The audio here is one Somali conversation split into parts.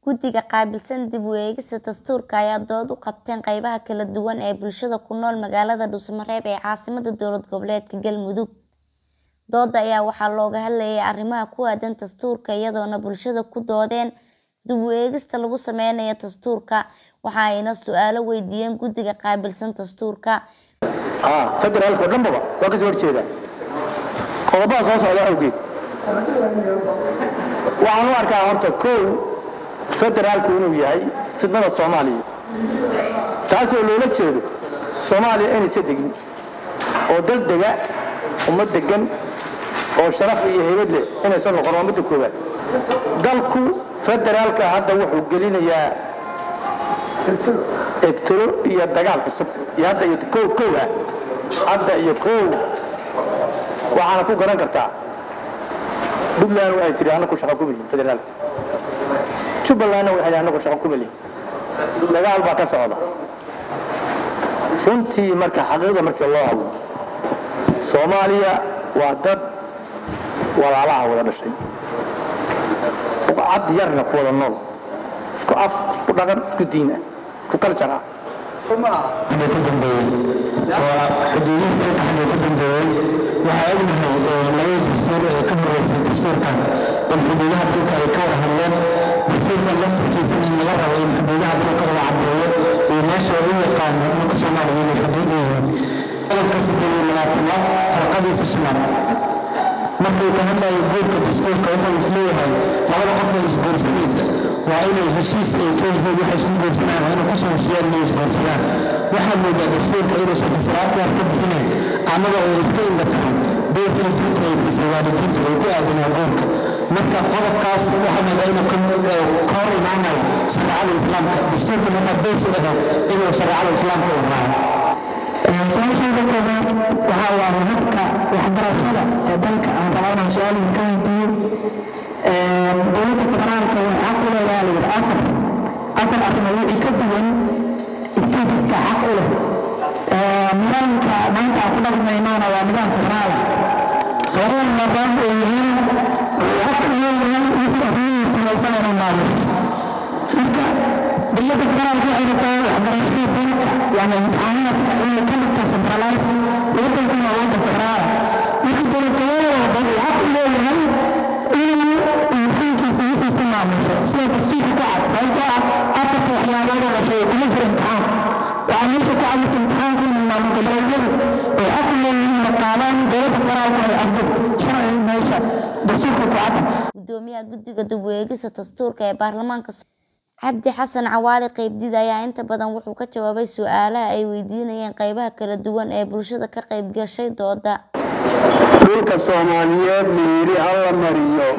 Guddiga qaabilsan dib u eegista dastuurka ayaa dood u qabteen qaybaha kala duwan ee bulshada ku nool magaalada Dhuusamareb ee caasimadda dowlad goboleedka Galmudug. Doodda ayaa waxaa looga hadlayay arrimaha ku aaddan dastuurka iyadoona bulshada ku doodeen dib u eegista lagu sameynayo dastuurka. Waxa ayna su'aalo weydiiyeen guddiga qaabilsan dastuurka. federaalka oo dhanbaba waa kasoo horjeedaa qodobbada soo socda awgeed waxaan u arkaa horta kow federaalku inuu yahay fidnada soomaaliya taasoo loola jeedo soomaaliya inaysa degin oo dal dega ummad degan oo sharaf iyo heybad leh inaysan noqon waa midda koowaad dalku federaalka hadda wuxuu gelinayaa ibtilo iyo dagaal cusub iyo hadda iyo kow kow ah hadda iyo kow waxaana ku garan kartaa puntland waxay tihi anaku shaqo ku melihin federaalka jubbalandna waxay tihi anaku shaqo ku melihin dagaal baa ka socda runtii marka xaqiiqda markii loo hadlo soomaaliya waa dad walaalaha wada dhashay cad yarna ku wada nool isku af isku dhaqan isku diin ah isku kaljar ah xagee ku dambeeyey waa xuduudihii ka xagee ku dambeeyey waxaa ognahay labada dastuur ee ka horeysay dastuurkan in xuduudaha dalka ay ka wada hadleen dastuurkan laftirkiisana in laga rabo in xuduudaha dalka wada caddeeyo iyo meesha u yaqaano dhulka soomaaliya inay xuduud yihiin qodobka siddeed iyo labaatanaad farqadiisa shanaad markuu ka hadlayo guurka dastuurka wuxuu isleeyahay labada qof ee isguursanaysa waa inay heshiis ay ka yihiin waxay isku guursanayaan waa inay kusoo heshiyaan inay isguursadaan waxaa moodaa dastuurka inuusan fasiraad dheer ka bixinayn annaga oo iska indha tahay doorkii diinta ay siisay waalidiinta ay ku aadanaa guurka marka qodobkaas waxaa moodaa inuu ka hor imaanayo shareecada islaamka dastuurkan waxaa beys u ahayd inuu shareecada islaamka u raaco su-aasheeda koowaad waxaa waaye habka waxbarashada ee dalka aan rabaa inaan su-aal idinka weydiiyo dowladda federaalka waxay xaq u leedahay la yidhi afar afar arrimo wixii ka duwan statiska xaq u leh nidaamka maanta aan ku dhaqmaynona waa nidaam federaala federal maadaama uu yahay xaq u leeyahay wixii arrimihiisa haysan inuu maamusho marka dowladda federaalka waxay rabtaa waxbarashada dalka yani imtixaanaadka inay ka dhigto centralize wadankuna waa wadan federaala marka dowlad goboleedka uu xaq u leeyahay inuu imtixaankiisa wixiisa maamusho sida dastuurka ku cad sababtoo ah afarta waxyaabood oo la sheegay kuma jiro imtixaan waxaa meesha ku cadlata imtixaanka inuu maamul goboleedyadu ay xaq u leeyihiin inay qaadaan dowladda federaalka ay afdurto sharciga meesha dastuurka ku cad Gudoomiyaha guddiga dib u eegista dastuurka ee baarlamaanka Cabdi Xasan Cawaali Qeybdiid ayaa inta badan wuxuu ka jawaabay su'aalaha ay weydiinayeen qaybaha kala duwan ee bulshada ka qayb gashay doodda. dhulka soomaaliyeed la yidhi ha la mariyo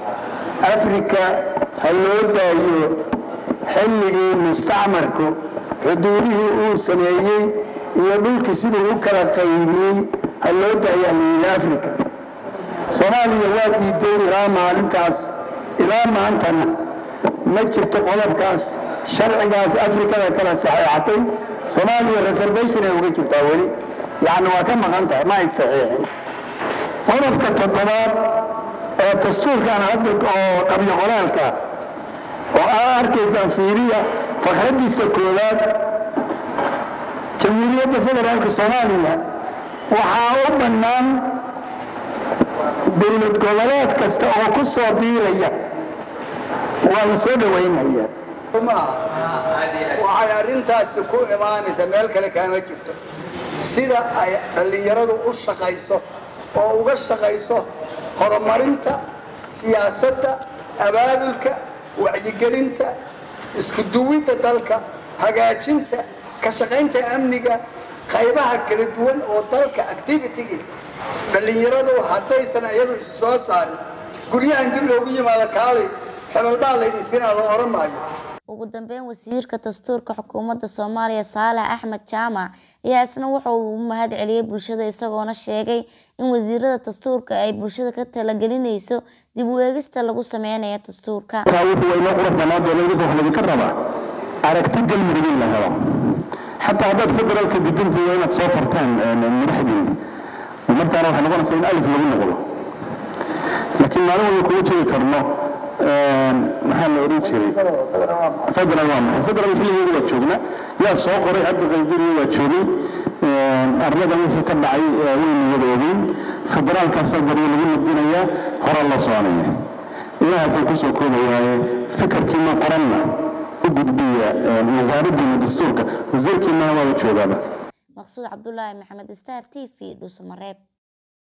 afrika ha loo daayo xilligii mustacmarku xuduudihii uu sameeyey iyo dhulkii siduu u kala qaybiyey ha loo daayo la yidhi afrika soomaaliya waa diiday ilaa maalintaas ilaa maantana ma jirto qodobkaas sharcigaas afrikada kala saxeexatay soomaaliya reservation ay uga jirtaa weli yacni waa ka maqan tahay ma ay saxiixin qodobka toddobaad ee dastuurkan hadda oo qabyo qoraalka oo aa arkaysaan fiiriya fakhradiisa koowaad jamhuuriyadda federaalka soomaaliya waxaa u bannaan dowlad goboleed kasta oo ku soo biiraya waa la soo dhowaynaya waxay arrintaasi ku imaanaysaa meel kale kaama jirto sida ay dhallinyaradu u shaqayso oo uga shaqayso horumarinta siyaasadda abaabulka wacyigelinta isku duwidda dalka hagaajinta ka shaqaynta amniga qaybaha kala duwan oo dalka activitigiisa dhallinyaradu haddaysan iyadu isu soo saarin guryahan dib loogu yimaado kaalay xebalbaa laydin siinaa loo oran maayo Ugu dambeyn wasiirka dastuurka xukuumadda Soomaaliya Saalax Axmed Jaamac ayaa isna waxa uu u mahad celiyay bulshada isagoona sheegay in wasiirada dastuurka ay bulshada ka talagelinayso dib u eegista lagu sameynayo dastuurka. wuxuu waynoo qurux banaan doona idinka wax laydinka rabaa aragti galmudug in la helo xataa haddaad federaalka gudintiiyo inaad soo fartaan madaxdiina markaana waxay noqonaysaa in alif lagu noqdo laakiin maalin walba kuma jiri karno maxaa la oran jiray federal waa maxay federal xilligeeda waa joognaa yaa soo qoray cabdiqaydiriyo waa joogay arladan wixii ka dhacay waynu wada ogeyn federaalkaasaa baryo lagu nadinayaa hore la soconaya ilahaasaan kusoo koobayaaye fikirkiina qoranna u gudbiya wasaaraddiina dastuurka wasiirkiinana waaba joogaaba maqsuud cabdulaahi maxamed star t v dhuusamareeb